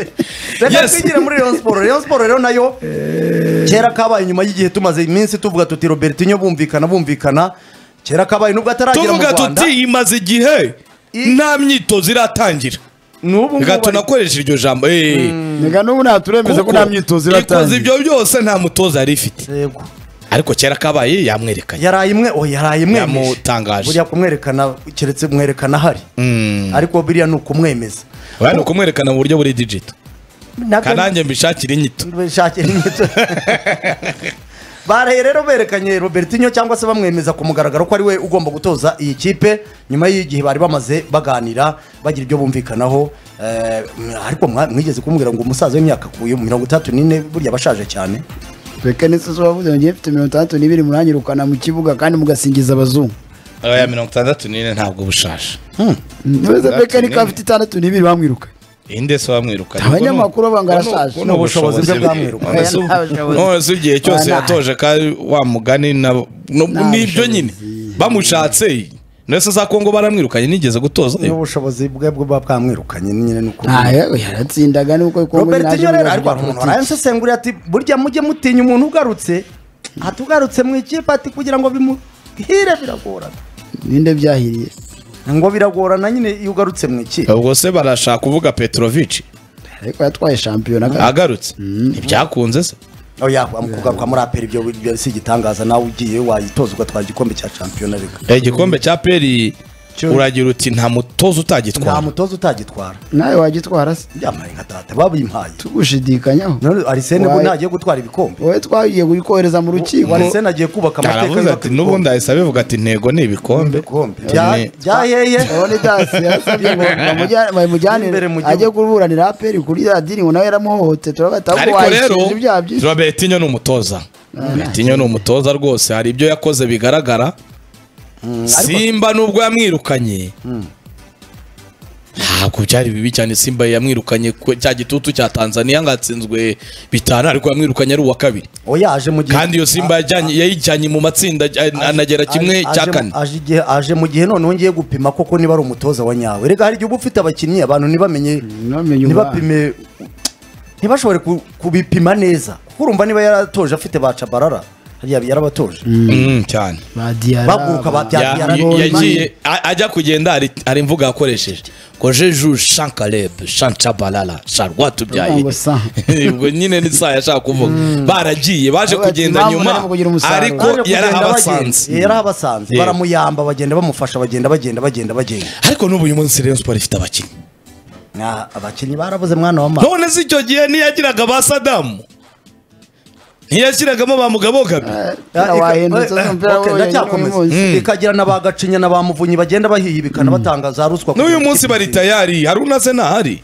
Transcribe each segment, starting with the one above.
reka twigire muri Rayon Sport Rayon Sport rero nayo kera kabaye nyuma y'igihe tumaze iminsi tuvuga tuti Robertinho bumvikana bumvikana kera kabaye nubwo ataragera mu tuvuga Rwanda tuti imaze igihe I- nta myitozo iratangira n'ubu ngubu reka ari- tunakoresha iryo jambo eh, Reka n'ubu naturemeza ko kuko nta myitozo ikoze iratangira ibyo byose nta mutoza yari ifite Yego. ariko kera kabaye yamwerekanye yaraye imwe o yaraye imwe Yamutangaje. buriya kumwerekana keretse kumwerekana ahari ariko biriya ni ukumwemeza oya ni ukumwerekana mu buryo buri digito Nabyo- kanange mbishakire inyito Bishakira inyito. baraye rero berekanye robertinho cyangwa se bamwemeza ku mugaragaro ko ari we ugomba gutoza iyi kipe nyuma y'igihe bari bamaze baganira bagira ibyo bumvikanaho Eh, ariko mwa- mwigeze kumubwira ngo umusaza w'imyaka akuye mirongo itandatu n'ine burya abashaje cyane reka nese zo wavuze ngo ngiye mfite mirongo itandatu n'ibiri muranyirukana mu kibuga kandi mugasingiza abazungu oya mirongo itandatu n'ine ntabwo bushaje ntibaze Itandatu peka niko n'imwe. afite itandatu n'ibiri bamwiruka inde se wamwirukanye Abanyamakuru banga arashaje. ni ubushobozi bwe Oya, nta bushobozi. bwamwirukanye igihe cyose Oya, nta- yatoje kandi wa mugani na- no- Nta nibyo bushobozi. nyine bamushatse ndetse za kongo baramwirukanye nigeze gutoza n'ubushobozi bwe bwo buba bwamwirukanye nyine ni uko ntayo yaratsindaga nuko robertinho rero ariko hari umuntu warayansesenguriye ati burya mujye mutinya umuntu ugarutse atugarutse mu ikipe ati kugira ngo bimuhire biragorana ninde byahiriye ngo biragorana nyine iyo ugarutse mu ikipe ubwo se barashaka kuvuga petrovic ariko yatwaye shampiyona kandi agarutse ntibyakunze se oya mu kugaruka muri aperi ibyo ibyo si igitangaza nawe ugiye wayitoza ugatwara igikombe cya shampiyona reka igikombe cya peri Cyo- uragira uti nta mutoza nta utagitwara mutoza utagitwara nawe wagitwara se byamare nka tata babimpaye tugushidikanyaho none arisene ubwo Wayi. ntagiye gutwara ibikombe wowe twagiye kukohereza mu rukiko ubu arisene agiye kubaka amateka aravuze ati n'ubundi ahise abivuga ati intego ni ibikombe ibikombe Ni- byaheye urabona idasi yasabye ngo bamujyane- Imbere mu bamujyanire gihugu. ajye kuburanira aperi kuri radini ngo nawe yaramuhohoteye turabona atabwo ariko rero wayishinja ibyaha byinshi robertinho ni umutoza robertinho ni umutoza rwose hari ibyo yakoze bigaragara simba nubwo yamwirukanye ntabwo byari bibi cyane simba yamwirukanye ku- cya gitutu cya tanzania ngo atsinzwe bitanu ariko yamwirukanye ari uwa kabiri oya aje mu gihe kandi iyo simba yajyanye- yayijyanye mu matsinda aj- anagera kimwe Aje- cya aje- kane aje igihe- aje mu gihe noneho ngiye gupima koko niba ari umutoza wa nyawe reka hari igihe uba ufite abakinnyi abantu ntibamenye ntibamenye ntibapime ntibashobore ku- kubipima neza kuko urumva niba yaratoje afite ba cabarara hariya yarabatoje Mm, cyane ba diyara baguruka ba ba- Diarra. Ya- Yarabonye. yagiye a- ajya kugenda hari- hari imvugo yakoresheje ngo jeju shankareb shancabalala Urumva sharwatubyaye ngo sa. ubwo nyine ni saa yashaka kuvuga baragiye baje Bati, kugenda impamvu nyuma nari kugira umusaruro. Baje ariko kugenda bagenda. yarahabasanze yarahabasanze Yego. baramuyamba bagenda bamufasha bagenda bagenda bagenda bagenda ariko n'ubu uyu munsi Rayon Sport ifite abakinnyi Na- abakinnyi barabuze mwana wa mama none se icyo gihe ntiyagiraga ba sadamu ntiyashyiragamo ba mugabo gabi Ya, Ika- wahindutse eh, eh, umupira okay, wowe ndacyakomeza. nyine Mm. ikagira na ba gacinya na ba muvunyi bagenda bahiyibikana batanga za ruswa n'uyu munsi bari tayari hari unaze ntahari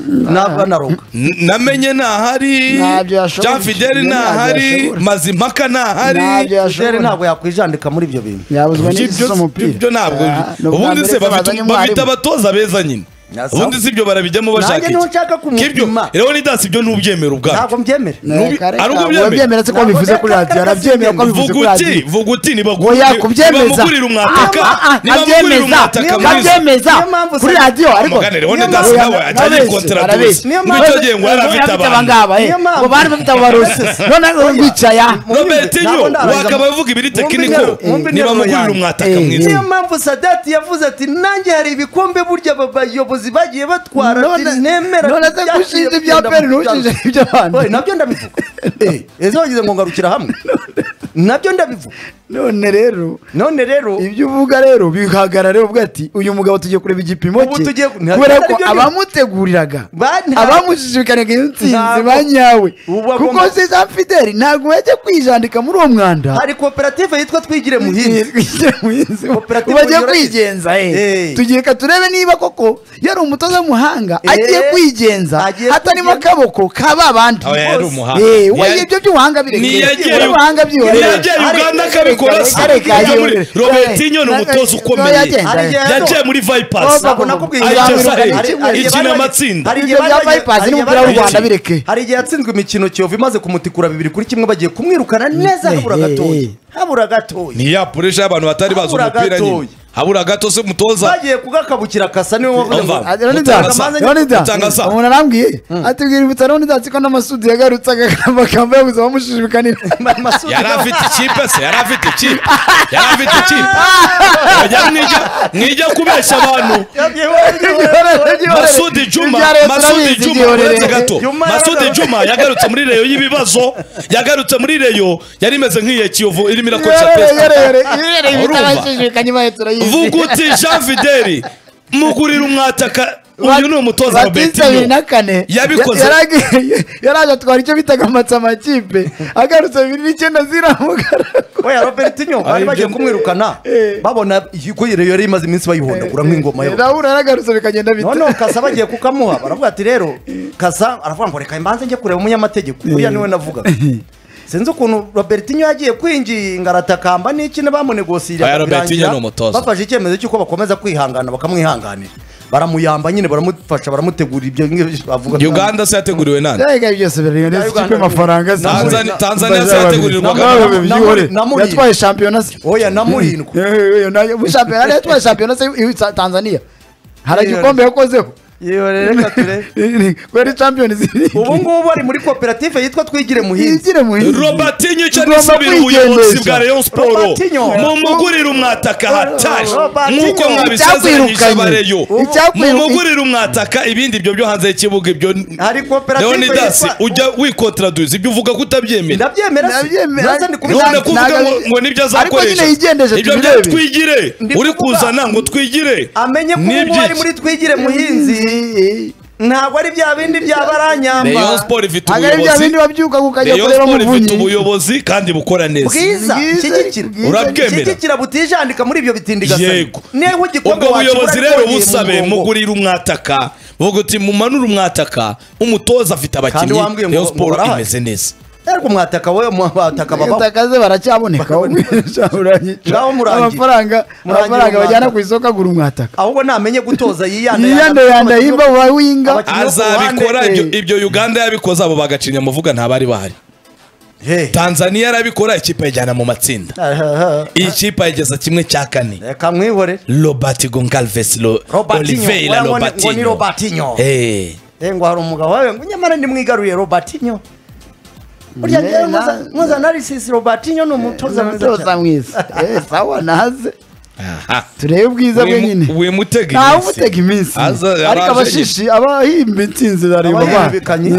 n'abanaroga N- namenye ntahari Ntabyo yashoboye. jean fideli Ntabyo ntahari yashoboye. mazimpaka ntahari ntabyo fidele yashobora ntabwo yakwijandika muri ibyo bintu yabuzwa n'igisa Ibyo- umupira ibyo ntabwo ubundi se bafite- bafite abatoza beza nyine Na sawa. ubundi si ibyo barabijyamo Nanjye bashaka niho nshaka kumupima. rero nidasi ibyo ntubyemera ntabwo ubwabyo mbyemera Nubi- ari uko ubyemera. ubyemera se ko bivuze kuri radiyo arabyemera ko bivuze vuga kuri uti radiyo vuga uti oya nibamugurira kubyemeza umwataka Ah, ah, ah, nibamugurira abyemeza umwataka Niyo mwiza abyemeza Niyo mpamvu kuri sa- radiyo ariko mugane rero niyo nidasi mpamvu- nawe ajyanye arabeshya, kontratuzi arabeshya. Niyo ngo icyo gihe ngo yari afite abantu Niyo mpamvu- ngo bari bafite abarozi none bicaya robertinyo Ntabwo ndarangiza. wakaba avuga ibiri Mwumve tekiniko interuro- mwumve interuro nibamugurira yanjye. umwataka Eh, mwiza niyo mpamvu sadati yavuze ati nanjye hari ibikombe burya aba bayobozi bagiye batwara ati None- nemera none ati, se byagiye gushinja bigenda ibya Peri mu byaro." ntushinje iby'abandi. Oye, nabyo ndabivuga Eh, ejo wagize ngo ngarukira hamwe nabyo ndabivuga none rero none rero ibyo uvuga rero bihagara rero uvuga ati uyu mugabo tugiye kureba igipimo Ubu cye tugiye- nta- kubera ko ntabwo aribyo abamuteguriraga Ba- nta- abamushishikariga iyo nsinzi Ntabwo. ba nyawe Ubu agomba- kuko si jean fideli ntabwo yajya kwijandika muri uwo mwanda hari koperative yitwa twigire muhinzi Twigire muhinzi Koperative ubu agiye yoroshye. kwigenza eh. Eh. tugiye reka turebe niba koko yari umutoza w'umuhanga Eh. agiye kwigenza Agiye atarimo kwigenza. akaboko ka ba bandi Oya, yari bose. umuhanga. Eh, uwo Yari- ibyo by'ubuhanga Niyagiye- birekeye ubuhanga byihoreye Niyagiye Areka- Uganda areka- akabikora areka- se. areka- Yagiye areka- muri- areka- Robertinho ni areka- umutoza areka- ukomeye yagenda. Hari igihe- yagiye muri vipasi Ntabwo nakubwiye Ari ibyo Chelsea, bari- eh, hari- hari igihe ikina bari- amatsinda. hari igihe Ibyo bya bari- Bypass hari igihe n'umupira bari- w'u Rwanda hari- bireke. hari igihe yatsinzwe imikino kiyovu imaze kumutikura bibiri kuri kimwe bagiye kumwirukana neza habura Eh, eh, gatoya eh. habura gatoya ni ya puresha y'abantu batari bazi Habura umupira nyine gatoya. habura gato se umutoza bagiye kugakabukira kasa niwe wavuze ngo Umva. Leonida Mutanga sa. Leonida Mutanga sa. umuntu arambwiye atubwira ibutsa Leonida ati ko n'amasudi yagarutse amagambo yo gusa bamushishikanira Masudi yari nawe- afite ikipe se yari afite ikipe yari afite ikipe Mwajya mwijya- mwijya kubeshya abantu Yagiye wenyine. masudi juma masudi juma uretse gato Juma masudi yaragaruka. juma yagarutse muri reyo y'ibibazo yagarutse muri reyo yari imeze nk'iya kiyovu irimo irakoresha pesita Urumva? Vuguti Jean Fideli mugurira umwataka uyu ni umutoza wa bibiri Betinho na kane Yabikoze. Ya- yaragiye- yaraje atwara icyo bitaga amatsa amakipe agarutse bibiri n'icyenda ziramugaragu oya robertinyo bari Aribyo. bagiye kumwirukana Eh. babona ko yari yari imaze iminsi bayihondagura nk'ingoma yo nawe uragarutse bikagenda bita noneho kasa bagiye kukamuha baravuga ati rero kasa aravuga ngo reka mbanze njye kureba umunyamategeko uriya niwe navugaga sinzi ukuntu robertinyo yagiye kwinginga aratakamba n'iki bamunegosirira Oya, Robertinho birangira ni umutoza. bafashe icyemezo cy'uko bakomeza kwihangana bakamwihanganira baramuyamba nyine baramufasha baramutegura ibyo ngibyo bavuga Uganda se yateguriwe nande byari ibi byose biri neza Uganda ikipe y'amafaranga se- Tanzania- Tanzania Bazaba babiri. yategurirwaga Nawe na- bibyihore. na- na- yatwaye shampiyona se oya na murindwi Eh, eh, nayo- mu shampiyona yari yatwaye shampiyona se iwi- Sa- tanzaniya hari Yewe. igikombe yakozeho yewe reka ture kubera shampiyoni ziri ubu ngubu ari muri koperative yitwa twigire muhinzi Yigire muhinzi. robertinho icyo Tugomba arisubira ubuyobozi kwigendesha. bwa rayon siporo Robertinho. mumugurire umwataka hatari Robertinho. nk'uko mwabisezeranyije Icyakwirukanye. abareyo Icyakwirukanye. mumugurire umwataka ibindi ibyo byo hanze y'ikibuga ibyo hari koperative leonidas yitwa- ujya wikontraduse ibyo uvuga ko utabyemera ndabyemera se Ndabyemera. Naza ndi kubitanga. none Ntabwo- kuvuga ngo ntabwo- ngo nibyo Ariko nyine azakoresha yigendeje, ibyo bya tubirebe. twigire Ndi uri kuvuga- kuzana ngo twigire amenye ko ubu ngubu Nibyo ari iki? muri twigire muhinzi ntabwo ari bya bindi bya baranyamba rayon siporo ifite ntabwo ari bya bindi ubuyobozi babyuka ukajya rayon kureba mu siporo ifite bunyi ubuyobozi kandi bukora neza bwiza Bwiza, shyigikira bwiza. Urabwemera? shyigikira butijandika muri ibyo bitindigasane Yego. niho igikombe ubwo wakibura buyobozi ariko rero wagiye mu busabe mugongo. mugurira umwataka vuga uti mumanure umwataka umutoza afite Kandi abakinnyi wambwiye ngo- rayon ngo siporo barahari. imeze neza ariko mwataka we mwataka babaho takaze baracyaboneka aho Ngaho murangiye. amafaranga Murangiye amafaranga bajyana umwataka. ku isoko agura umwataka ahubwo namenye gutoza yiyanda yiyanda yanda yimba uba winga Abakinnyi bo ku azabikora ruhande, ibyo eh. ibyo uganda yabikoze abo bagacinya amuvuga ntabari bahari tanzaniya yarabikora ikipe ayijyana mu matsinda iyi kipe ayigeza kimwe cya kane reka mwihore robert goncalves Lo- Robertinho, oliveira ngo- ngo ni- ngo ni robertinho Robertinho. Eh. Eh, ngo hari umugabo wawe ngo nyamara ndimwigaruye robertinyo burya Ne, njyewe na- nkoza- nkoza narisisi robertinyo ni umutoza mwiza cyane. toza mwiza Eh, sawa naze Aha. turebe ubwiza bwe nyine wimutega ntawe umutega iminsi Aza- ariko araje abashishi abahimba intsinzi bareba abahihibikanyi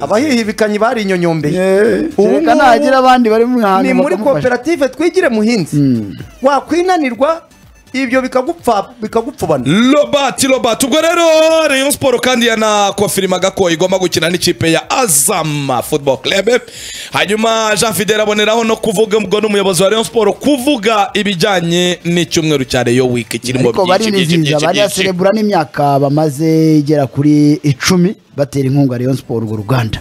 abahihibikanyi barinyoyombeye Ubu ubu ngubu nagira abandi bari mu hantu ni muri bakamufasha. koperative twigire muhinzi wakwinanirwa ibyo bikagupfa bikagupfubana robert robert ubwo rero rayon siporo kandi yanakofirimaga ko igomba gukina n'ikipe ya azam football club hanyuma jean fidel aboneraho no kuvuga ubwo n'umuyobozi wa rayon siporo kuvuga ibijyanye n'icyumweru cya rayo wiki kirimo ariko byinshi byinshi barinizihiza byinshi byinshi barayaserebura n'imyaka bamaze igera kuri icumi batera inkunga Rayon Sport urwo ruganda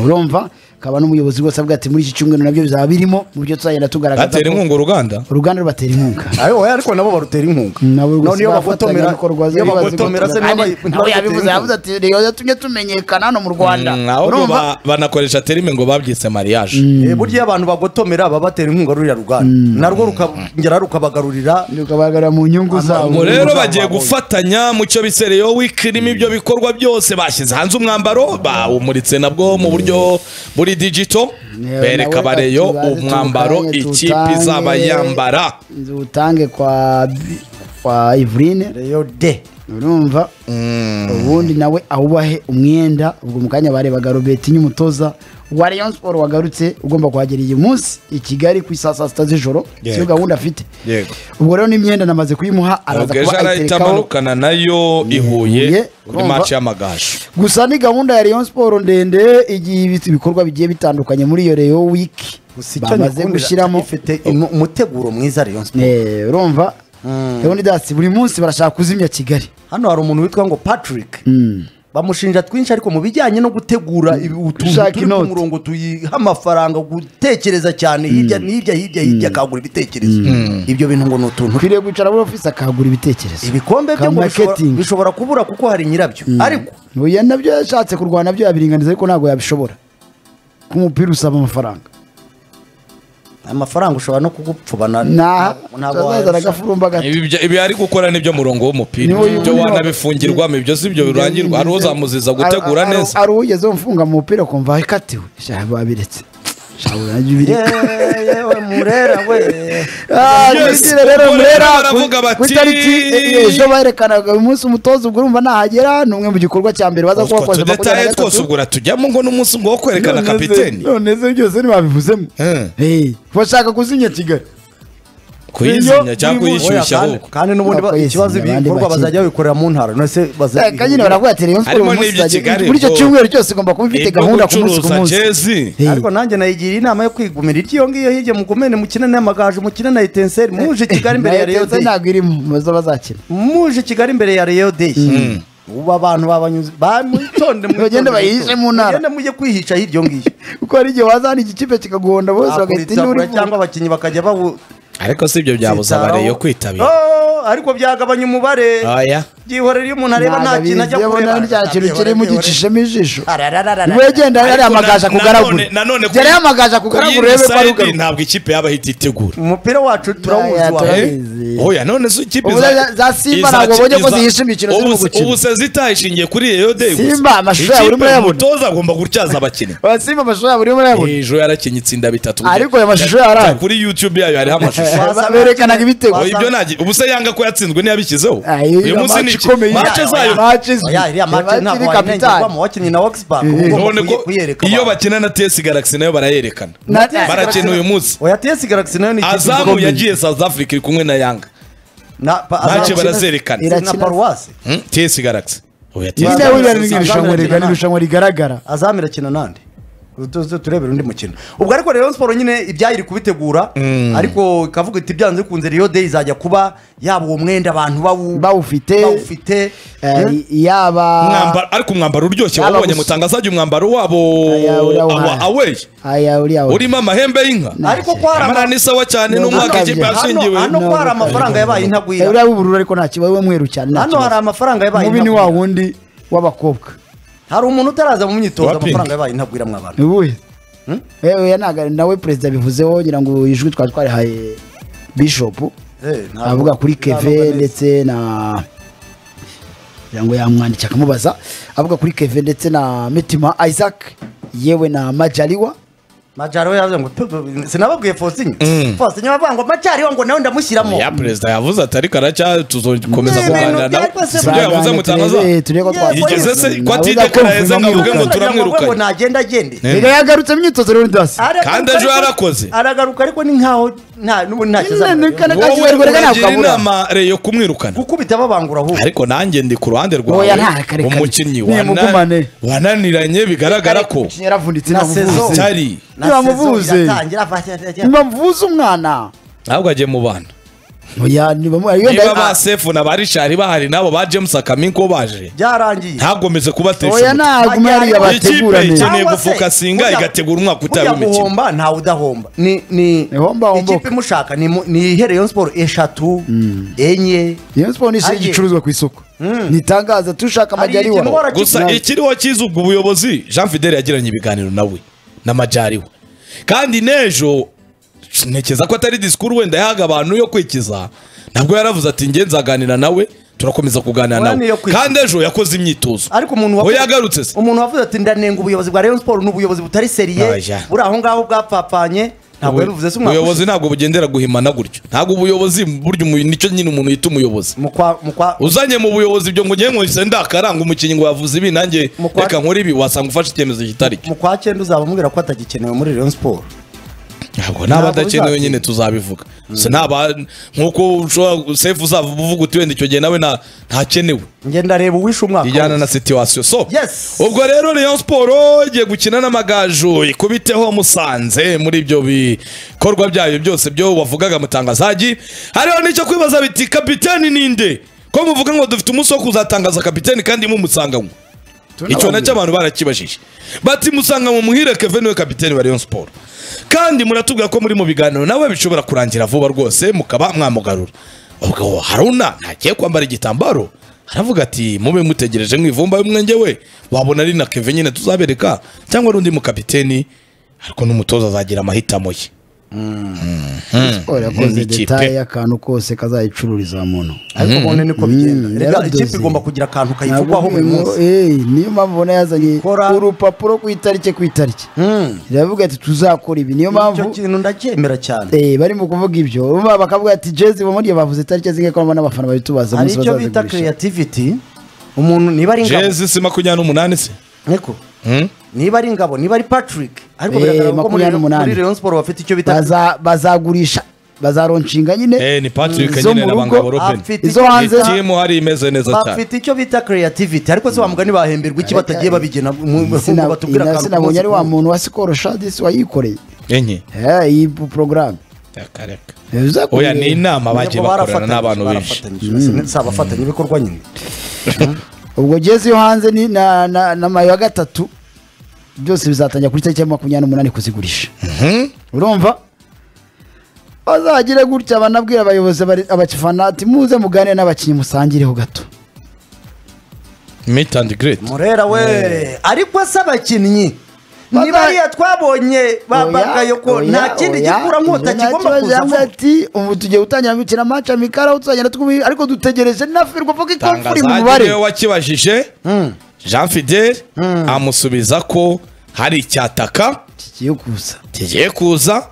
urumva akaba n'umuyobozi rwose avuga ati muri iki cyumweru nabyo bizaba birimo mu byo tuzagenda tugaragaza atera ko inkunga uruganda uruganda rubatera inkunga ariko nabo barutera inkunga nabo rwose none iyo bafatanya bagotomera bikorwa iyo bagotomera se niba nawe yabivuze yavuze ati rero yatumye tumenyekana hano mu rwanda Mm, ahubwo urumva ba- banakoresha terime ngo babyise mariage burya iyo abantu bagotomera baba batera inkunga ruriya ruganda narwo rukongera rukabagarurira rukabagaragara mu nyungu zabo ngo Ubuzima rero bwa bagiye Boeing. gufatanya mu cyo bisereyeho wikirimo ibyo bikorwa byose bashyize hanze umwambaro bawumuritse nabwo mu buryo buri digito Yewe, bereka nawe bareyo ati, baze umwambaro tuwutange, ikipe tuwutange. izaba yambara utange kwa kwa Ivrine reyo de urumva ubundi nawe awubahe umwenda ubwo mu kanya barebaga Robert nyumutoza wa Rayon Sport wagarutse ugomba kuhagera uyu munsi i Kigali ku isaha saa sita z'ijoro siyo Yego. gahunda afite Yego. ubwo rero n'imyenda namaze kuyimuha araza ubwo ejo kuba arahita ayiterekaho amanukana nayo i Huye, huye kuri urumva? maci y'amagaju gusa ni gahunda ya Rayon Sport ndende igiye ibi- ibikorwa bigiye bitandukanye muri iyo Rayon Week gusa icyo bamaze nyikundira, gushyiramo ifite imu- umuteguro mwiza reyo Eh, urumva Leonidas buri munsi barashaka kuzimya Kigali hano hari umuntu witwa ngo patrick bamushinja twinshi ariko mu bijyanye no gutegura ibi- utuntu Gushaka turi ku inoti. murongo tuyiha amafaranga gutekereza cyane hirya ni hirya hirya hirya akagura ibitekerezo ibyo bintu ngo ni utuntu ukwiriye kwicara muri ofisi akahagura ibitekerezo ibikombe byo ngo bishobora- Kamaketingi. bishobora kubura kuko hari nyirabyo ariko oya nabyo yashatse kurwana nabyo yabiringaniza ariko ntabwo yabishobora ko umupira usaba amafaranga amafaranga ushobora no kugupfubana ntazazana wayarusha. agafurumba gato Ibi bya- ibi ari gukora nibyo murongo w'umupira Niwo yumva. ibyo wanabifungirwa ibyo si byo birangirwa hari uzamuziza gutegura Ari- ari- neza ari uwugeze umfunga mu mupira kumva ikatiwe shaha babiretse shaha babiretse Yeee, yewe murera we Ah, Yes, Judithe rero ubwo rero Murera, baravuga ku- bati- ku itariki eh, ejo berekanaga uyu munsi umutoza ubwo urumva nahagera ni umwe mu gikorwa cya mbere baza utwo kuhakoza tudetaye twose ubwo uratujyamo ngo n'umunsi ngo wo kwerekana kapiteni none se byose ntibabivuzemo Eh. Eh, bashaka kuzinya kigali kuyizinya iyo cyangwa biri mu- kuyishyushya kandi- ahubwo kandi n'ubundi ba- Abakozi, ikibazo abandi ibikorwa bakiri. bazajya babikorera mu ntara nonese baza- Eh, kandi nyine baravuga ati Rayon Sport Harimo uyu munsi n'ibyo izajya- Kigali, muri icyo bro. cyumweru cyose igomba kuba ifite ibyo gahunda ku munsi ku gucuruza munsi jezi Eh, ariko nanjye nayigira inama yo kwigumira iryo ngiyo hirya mugumene mukine n'amagaju mukine na etenseri muje i kigali imbere ya nayo reyo Etenseri deyi ntabwo irimo baza bazakina muje i kigali imbere ya reyo deyi ubu abantu babanyuze bamwitonde Bagende bayihishe mu ntara. bagende mujye kwihisha hiryo ngiyo kuko hari igihe waza hano igikipe kikaguhonda bose bagahita Bakuritsa induru kure cyangwa abakinnyi bakajya bawu ariko si ibyo byabuza Zitaraho. abareyo kwitabira Oh, ariko byagabanya umubare oya byihorera iyo umuntu areba nta kintu ajya kureba ntabwo nta kintu kirimo ugicishemo ijisho Ararararara. niba yagenda ari Ariko amagaje na- akugaragura nanone- nanone ku- gerayo amagaje akugaragura urebe ko ari sayidi ugaruka ntabwo ikipe yaba ahita itegura umupira wacu turawuzi Ya, wa turabizi. Eh, Urabizi. oya none se ikipe Ubu iza- za- za Simba iza- ntabwo babonye ko iza- zihisha imikino ubu zirimo se- gukina. ubu se zitahishingiye kuri reyo deyi gusa. Simba, amashusho yawe Ikipe urimo urayabona? umutoza agomba gutyaza abakinnyi abasimba amashusho yabo urimo urayabona ejo yarakinnye itsinda bitatu Ariko ayo mashusho yari ahari. kuri youtube yayo hariho amashusho wasanga- berekanaga ibitego. Oya, ibyo wasanga- nagi ubu se yanga ko yatsinzwe ntiyabishyizeho Ah, uyu iyo iriya munsi ni match iki ikomeye. mace zayo Match izwi. Oya, iriya match Match ntabwo iri kapitali. wayirengerwamo wakinnye na Oxfam uba ugomba none kuyi- ko kuyereka iyo abantu. bakina na ts galaxy nayo barayerekana Na- barakina uyu munsi oya TS Galaxy nayo ni ikipe azamu ikomeye. yagiye south africa iri kumwe na yanga na pa- match Azamu- barazerekana. na paruwasi Hmm? ts galaxy oya TS nyine Bazana- buriya ni bazana- irushanwa rigari bazana- irushanwa rigaragara azamu irakina nande tuze turebere undi mukino ubwo ariko rero siporo nyine ibyayiri kubitegura ariko ikavuga iti byanze bikunze riyo deyi izajya kuba yaba uwo mwenda abantu bawu- Bawufite. bawufite Eh, yaba Mwambaro- ariko umwambaro uryoshye Yaba wabonye gusa. mutangazajya umwambaro wabo Aya, uriya awa- wa- away aya uriya wa- urimo amahembe y'inka Na- ariko ko hari amara n'isawa cyane Hano- n'umwaka hano- ikipe Hano- yashingiwe hano ko hari amafaranga yabaye Eh, intagwira uriya w'ubururu ariko nta kibazo we mweru cyane nta hano hari kibazo amafaranga yabaye mubi ni wa intagwira wundi w'abakobwa hari umuntu utaraza mu myitozo Wa Pink. amafaranga yabaye intagwira mu abantu ni ubuhe Eh, eh, ntago- nawe perezida bivuzeho ngira ngo ijwi twari twarihaye bishopu Eh, ntabwo- avuga kuri ntabwo keve neza. ndetse na kugira ngo yamwandike akamubaza avuga kuri keve ndetse na mitima isaac yewe na majaliwa majaro we yavuze ngo "Pe- pe- sinababwiye fosinye fosinye bavuga ngo majari we ngo nawe ndamushyiramo ya perezida yavuze ati ariko aracya tuzokomeza kuganira Ni ibintu nawe byari bose Si ibyo yavuze Tuzagane mutangaza turebe- turebe ko Yeah, twakwiteza igeze se- imbere. ko Nawe atigekara uzakumva yeza impamvu mwibuke ugaruka. mutu- turamwirukanye. ngo nagenda agende Eh. Erega yagarutse mu myitozo rero ndasi Aragaruka Kandi ejo ariko- yarakoze. aragaruka ariko ni nkaho nta n'ubundi nta Nyine, kizamera kandi- wowe Ntabwo kabura. uragira inama reyo kumwirukana gukubita babangura ahubwo ariko nanjye ndi ku ruhande Oya, rwawe nta kare kare. umukinnyi Nimugumane. wana- wananiranye bigaragara ko Umukinnyi yaravunitse Na namuvuze saison. utari Na niba saison amuvuze. iratangira, ava- ntibamuvuze umwana ntabwo agiye mu bana oya nibamu- niba yenda- ba sefu na ba rishari bahari nabo ba james akaminko baje byarangiye ntagomeze kubatesha oya umutwe. ntabwo umwari Ajyanye- yabategurane Ikipe- ikeneye Cyangwa se, gufuka singa, burya- igategura umwaka utaye burya w'imikino. guhomba ntawe udahomba ni ni Ni homba, homboka. ikipe imushaka ni mu- ni ihereyo siporo eshatu enye iyo siporo ni ishyira Agiye. igicuruzwa ku isoko ntitangaza tushaka Hari amajyariwa ikintu bahora gusa ikiriho cyiza ubwo ubuyobozi jean fidele yagiranye ibiganiro nawe n'amajyariwe kandi n'ejo ntekereza ko atari disikuru wenda yahaga abantu yo kwikiza ntabwo yaravuze ati nge nzaganira nawe turakomeza kuganira Oya, niyo nawe kwikiza. kandi ejo yakoze imyitozo ariko umuntu we wavuze- yagarutse se umuntu wavuze ati ndanenga ubuyobozi bwa Rayon Sport ni ubuyobozi butari seriye Oya. buri aho ngaho bwapapanye ntabwo yabivuze se umwaka ubuyobozi ntabwo bugendera guhimana gutyo ntabwo ubuyobozi burya umu- nicyo nyine umuntu yita umuyobozi mu kwa mu kwa uzanye mu buyobozi ibyo ngo ngewe nkwise ndakaranga umukinnyi ngo yavuze ibi nanjye Mu kwa- reka nkore ibi wasanga ufashe icyemezo kitari cyo mu kwa cyenda uzaba umubwira ko atagikenewe muri Rayon Sport ntabwo n'abadakenewe bizatinda. nyine tuzabivuga Se n'aba nk'uko ushobora sefu uzava uvuga uti wenda icyo gihe nawe nta- ntakenewe njye ndareba uwishe umwaka ijyana na situwasiyo so Yes. ubwo rero Rayon Sport igiye gukina n'amagaju ikubiteho musanze muri ibyo bikorwa byayo byose byo wavugaga mutangazaji hariho n'icyo kwibaza biti kapiteni ninde ko muvuga ngo dufite umunsi wo kuzatangaza kapiteni kandi mumusanganywe icyo nacyo abantu barakibajije bati musanga mu muhire kevin we kapiteni wa Rayon Sport kandi muratubwira ko muri mu biganiro nawe bishobora kurangira vuba rwose mukaba mwamugarura ubwo haruna ntagiye kwambara igitambaro aravuga ati mube mutegereje mwivumba y'umwenge we wabona ari na kevin nyine tuzabereka cyangwa ari undi mukapiteni ariko n'umutoza azagira amahitamo ye siporo yakoze n'ikipe. detaye y'akantu kose kazayicururiza muntu ariko ubundi niko bigenda Mm, rega yaradoze. ikipe igomba kugira akantu Ntabwo kayivugwaho buri umuntu- munsi eh, niyo mpamvu ubona yazanye Kora. urupapuro ku itariki ku itariki Mm. iravuga ati tuzakora ibi niyo mpamvu icyo kintu ndacyemera cyane Eh, bari mu kuvuga ibyo Bumva bakavuga ati jezi bamuriye bavuze itariki zingahe ko babona abafana babitubaza hari umunsi icyo bita bazazigurisha creativity umuntu niba ari ingabo jezi si makumyabiri n'umunani se niko Hmm? niba ari ingabo niba ari patrick ariko Eh, biragaragara ko muri- makumyabiri n'umunani. muri rayon sport bafite icyo bita Baza- bazagurisha bazaronshinga nyine Eh, ni Patrick Izo nyine mu na rugo, Bangabo Robin. afite izo icyo hanze bita- Timu hari imeze neza cyane. bafite icyo bita creativity ariko se wamugani bahemberwa iki batagiye babigena mu- mu- Sina- batubwira ina- akantu sinabonye k'umunsi ari wa muntu wa sikoro shadisi wayikoreye Enye. Eh, iyi porogaramu Reka, reka. bizakoreye Oya ni inama bagiye Nyoko bakorana n'abantu benshi. barafatanyije, barafatanyije. si abafatanya ibikorwa nyine ubwo jezi yo hanze ni na na- na mayo ya gatatu byose bizatangira kuri tariki ya makumyabiri n'umunani kuzigurisha urumva bazagire gutya banabwira abayobozi bari- abafana ati muze muganire n'abakinnyi musangireho gato Meet and greet. murera we ariko se abakinnyi Baza- niba ariya twabonye babagayoko Oya, nta kindi oya, gikura nkota oya, kigomba nta kibazo, kuzamo ati ubu tugiye gutangira gukina match amikara aho tuzagenda twubi ariko dutegereje na firwa kuko ikofu iri mu Tangazaje mubare niwe wakibajije Jean Fidel amusubiza ko hari icyataka kigiye kuza kigiye kuza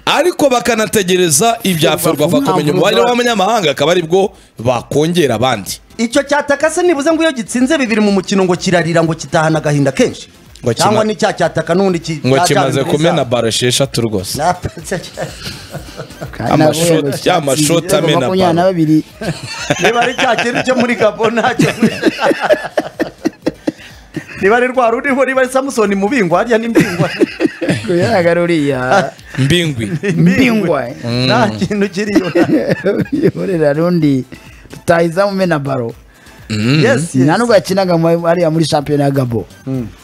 arwafa bakanategereza ibyafurwafa kumenya umubare w'abanyamahanga akaba aribwo bakongera abandi icyo cyataka se nibuze ngo iyo gitsinze bibiri mu mukino ngo kirarira ngo kitahana agahinda kenshi Ngo kima- cyangwa n'icya cyataka n'ubundi ki- ngo cya- cya kimaze bibiri kumena zabo. baro esheshatu rwose Na- cya- Kandi Amashoti- nabo yabashatse amashoti ibitego amena makumyabiri na ballon. babiri niba ari cya kintu cyo muri gabo ntacyo niba ari rwa ruriho niba ari samusoni mu bingwa harya ni mbingwa kuyagarura uriya mbingwi mbingwa nta kintu kiriyo yorera rundi tutahiza mumena baro yes nta yes nubwo yakinaga mu- ariya muri shampiyona ya gabo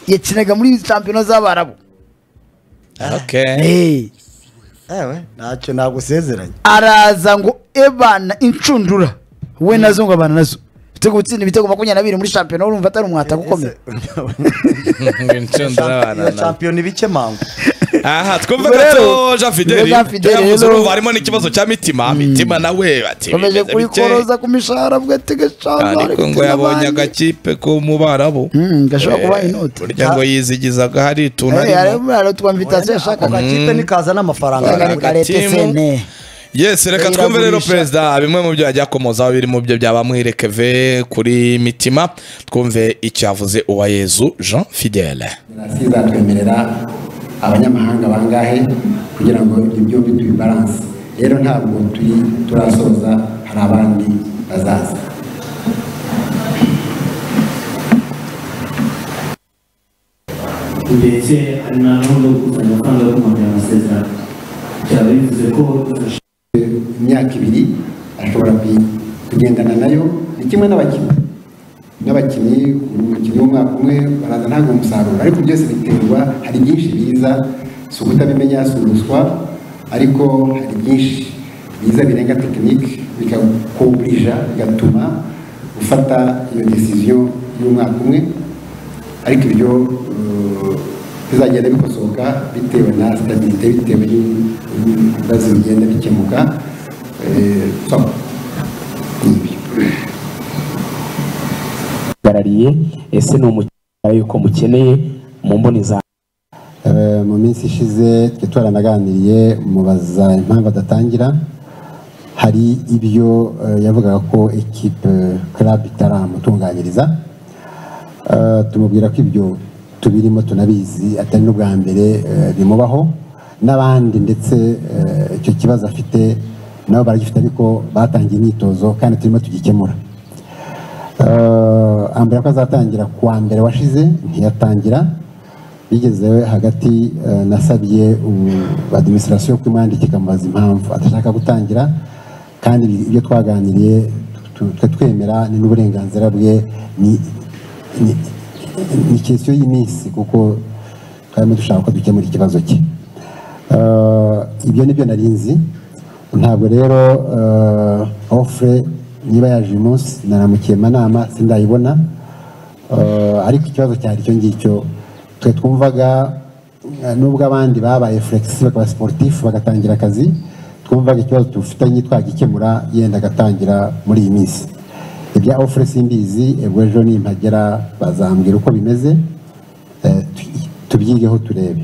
yakinaga muri shampiyona z'abarabu Okay. Eh, ewe ntacyo nagusezeranye araza ngo ebana inshundura we nazo ngo abana nazo ibitego gutsinda ibitego makumyabiri na bibiri muri shampiyona urumva atari umwataka ukomeye Inshundura abana iyo na- shampiyoni bike mangu aha twumve Ubwo rero, gato jean fideli Jean Fidel tuyavuze rero- urumva harimo n'ikibazo cya mitima mitima nawe bati komeje bimeze bike. kurikoroza ku mishahara bwe tegeshanga ariko ngo yabonye agakipe ko mu barabo gashobora kuba Eh, inoti burya ngo yizigizaga hari ituntu Eh, arimo arimo aratwa invitasiyo ako yashakaga gakipe nikaza n'amafaranga Aga- Reka yawe. reka leta timu. sene yes reka twumve rero Iragurisha. perezida bimwe mu byo yajya akomozaho biri mu byo byaba mwirekeve kuri mitima twumve icyo yavuze uwayezu jean fidele federasiyo izatwemerera abanyamahanga bangahe kugira ngo ibyo byombi tubibaranse rero ntabwo turi turasoza hari abandi bazaza ndetse hari na gahunda yo gukusanya amafaranga yo kongera amasezerano byaba bivuze ko bifasha imyaka ibiri ashobora kuyi- kugendana nayo ni kimwe n'abakinnyi n'abakinnyi umukinnyi w'umwaka umwe baraza ntabwo umusaruro ariko byose biterwa hari byinshi biza si ukutabimenya si uruswa ariko hari byinshi biza birenga tekinike bikakuburija bigatuma ufata iyo desiziyo y'umwaka umwe ariko ibyo eh, bizagenda bikosoka bitewe na sitabirite bitewe n'ibibazo bigenda bikemuka eh, so, ni ibyo uhagarariye ese ni umukiriya yuko mukeneye mu mboni za Eh, mu minsi ishize twe twaranaganiriye mubaza impamvu adatangira hari ibyo eh, yavugaga ko ekipe club itaramutunganyiriza Eh, tumubwira ko ibyo tubirimo tunabizi atari n'ubwa mbere eh, bimubaho n'abandi ndetse eh, icyo kibazo afite nabo baragifite ariko batangiye imyitozo kandi turimo tugikemura Eh, ambwira ko azatangira ku wa mbere washize ntiyatangira bigeze hagati eh, nasabye adiminisitirasiyo yo kumwandika ikamubaza impamvu adashaka gutangira kandi ibyo twaganiriye tu- twe twemera ni n'uburenganzira bwe ni ni- ni kesiyo y'iminsi kuko twarimo dushaka ko dukemura ikibazo cye Eh, ibyo ni byo nari nzi ntabwo rero eh, offre niba yaje uyu munsi naramukiye manama sindayibona Eh, ariko ikibazo cyari icyo ngicyo twe twumvaga eh, nubwo abandi babaye fulegisi bakaba siporutifu bagatangira akazi twumvaga ikibazo tufitanye twagikemura yenda agatangira muri iyi minsi ibya ofure simbizi ubwo ejo nimpagera bazambwira uko bimeze eh, tu- tubyigeho turebe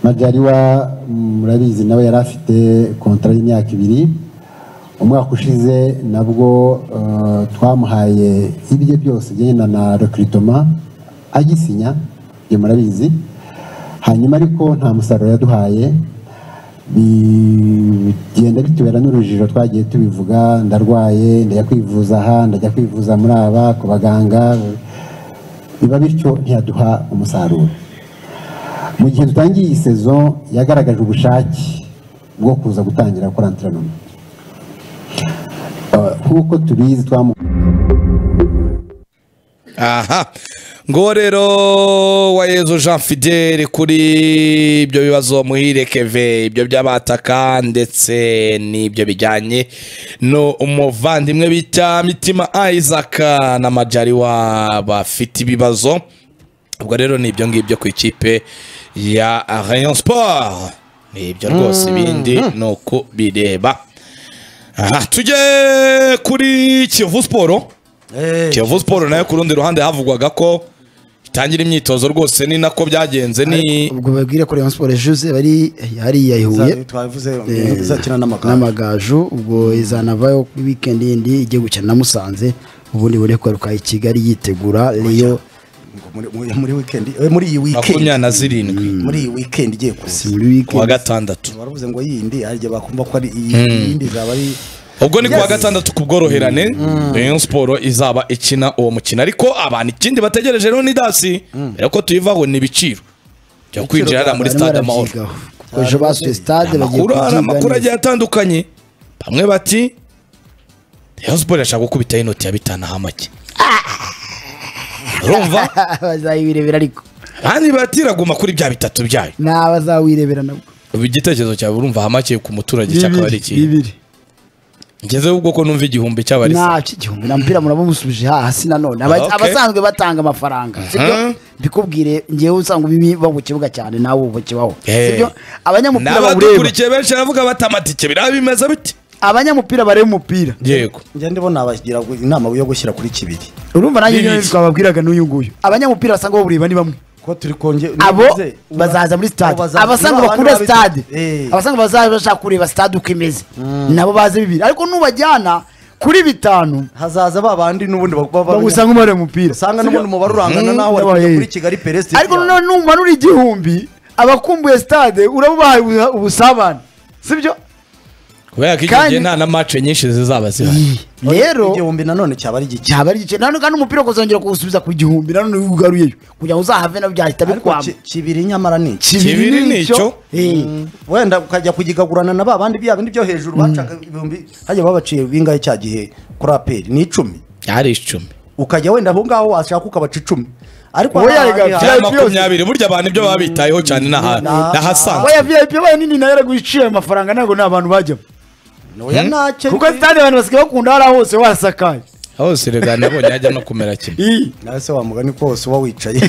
majyariwa murabizi nawe yari afite kontara y'imyaka ibiri umwaka ushize nabwo eh, twamuhaye ibye byose byenda na rekiritoma agisinya ibyo murabizi hanyuma ariko nta musaruro yaduhaye bigenda bitubera n'urujijo twagiye tubivuga ndarwaye ndajya kwivuza aha ndajya kwivuza muri aba ku baganga biba bityo ntiyaduha umusaruro mu gihe dutangiye iyi sezo yagaragaje ubushake bwo kuza gutangira gukora anterinoma Eh, nk'uko tubizi twamu aha ngo rero wayezu jean fidele kuri ibyo bibazo muhire keve ibyo by'abataka ndetse n'ibyo bijyanye no umuvandimwe bita mitima isaac na majariwa bafite ibibazo ubwo rero ni ibyo ngibyo ku ikipe ya rayon sport ni ibyo rwose ibindi ni uko bireba aha tujye kuri kivu sport Eh, kiyovu siporo nayo ku rundi ruhande havugwaga ko itangira imyitozo rwose ni nako byagenze ni ubwo babwire ko Rayon Sport ejuze bari hariya i Huye za- twabivuze Eh, izakina n'amagare n'amagaju ubwo izanavayo kuri weekend yindi ijya gukina na Musanze ubundi buri kwaruka i Kigali yitegura Rayon Muri- muri- muri weekend eh, muri iyi makumyabiri weekend na zirindwi muri iyi weekend igiye kuza si muri ku wa weekend gatandatu baravuze ngo yindi hari igihe bakumva ko ari iyindi zaba ari ubwo ni ku wa gatandatu ku bworoherane rayon siporo izaba ikina uwo mukino ariko abantu ikindi bategereje rero ni dasi mbere ko tuyivaho ni ibiciro byo kwinjira hariya muri barimo stade amahoro barabyigaho. kuko ejo basuye stade bagiye amakuru hari amakuru kubyiganira agiye atandukanye bamwe bati rayon siporo irashaka gukubitaho inoti ya bitanu aha make urumva bazayibirebera ariko abandi bati iraguma kuri bya bitatu byayo nta bazawirebera nabwo ubu igitekerezo cyawe urumva hamakiye ku muturage cyakaba ari ikintu bibiri ngezeho ubwo ko numva igihumbi cyaba ari se nta igihumbi na mpira muraba musubije hasi nanone Aba- Okay. abasanzwe batanga amafaranga sibyo mbikubwire ngewe usanga ubibi bo ku kibuga cyane nawe uba kibaho Eh. sibyo abanyamupira bawureba n'abadukurikiye benshi baravuga bati amatike biriya bimeze bite abanyamupira bareba umupira yego njya ndibona bagira inama yo gushyira kuri kibiri urumva nanjye Bibiri. nyine twababwiraga n'uyu nguyu abanyamupira basanga bawureba ni bamwe ko turi kongera abo bazaza muri stade abasanga bakunda stade abasanga bazaza bashaka kureba stade uko imeze nabo baze bibiri ariko nubajyana kuri bitanu hazaza ba bandi n'ubundi bagusanga bagusanga umubare umupira n'ubundi umubare urangana nawe ari N'abaye. kujya kuri kigali perezida ariko noneho numanura igihumbi abakumbuye stade urabubahaye ubu- ubusabane sibyo kubera ko icyo Kandi- gihe nta na mace nyinshi zizaba zihari Iyi. rero igihumbi nanone cyaba ari gike cyaba ari igice nanone kandi umupira ukazongera kuwusubiza ku gihumbi nanone iyo ugaruyeyo kugira ngo uzahave nabyo byahita ariko bikwama ki- kibiri nyamara ni iki Kibiri ni icyo. Eh. wenda ukajya kugigagurana na ba bandi bya bindi byo hejuru bacaga ibihumbi hajya babaciye bingahe cya gihe kuri aperi ni icumi ari icumi ukajya wenda aho ngaho washaka ukabaca icumi ariko Wowe hari yayiga- ahandi bya Byari makumyabiri burya abantu ibyo baba bitayeho cyane n'aha- Na- n'ahasanzwe oya vip bayo nini nayo yaraguciye ayo mafaranga ntabwo nta bantu bajyamo hantu- oya ntacyo kuko sitade abantu basigaye bakunda hariya hose wasakaye hose rega nabonye hajya no kumera kimwe Iyi. nawe se wamugani kose uba wicaye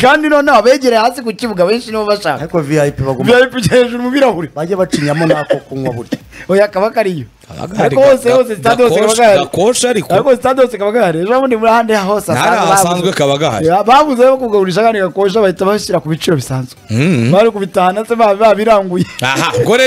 kandi noneho abegereye hasi ku kibuga benshi nibo bashaka ariko vip bagomba vip ujya hejuru mu birahure bajye bacinyamo n'ako kunywa burya oya kaba kariyo Agahari ariko hose ga- hose sitade hose kaba gakosha- gahari gakosha ariko ariko sitade hose kaba gahari ejo bundi muri ahandi hose Nari ahasanzwe kaba gahari. babuzeho kugagurisha kandi gakosha bahita bashyira ku biciro bisanzwe bari kubitahana se baba babiranguye aha ngo rero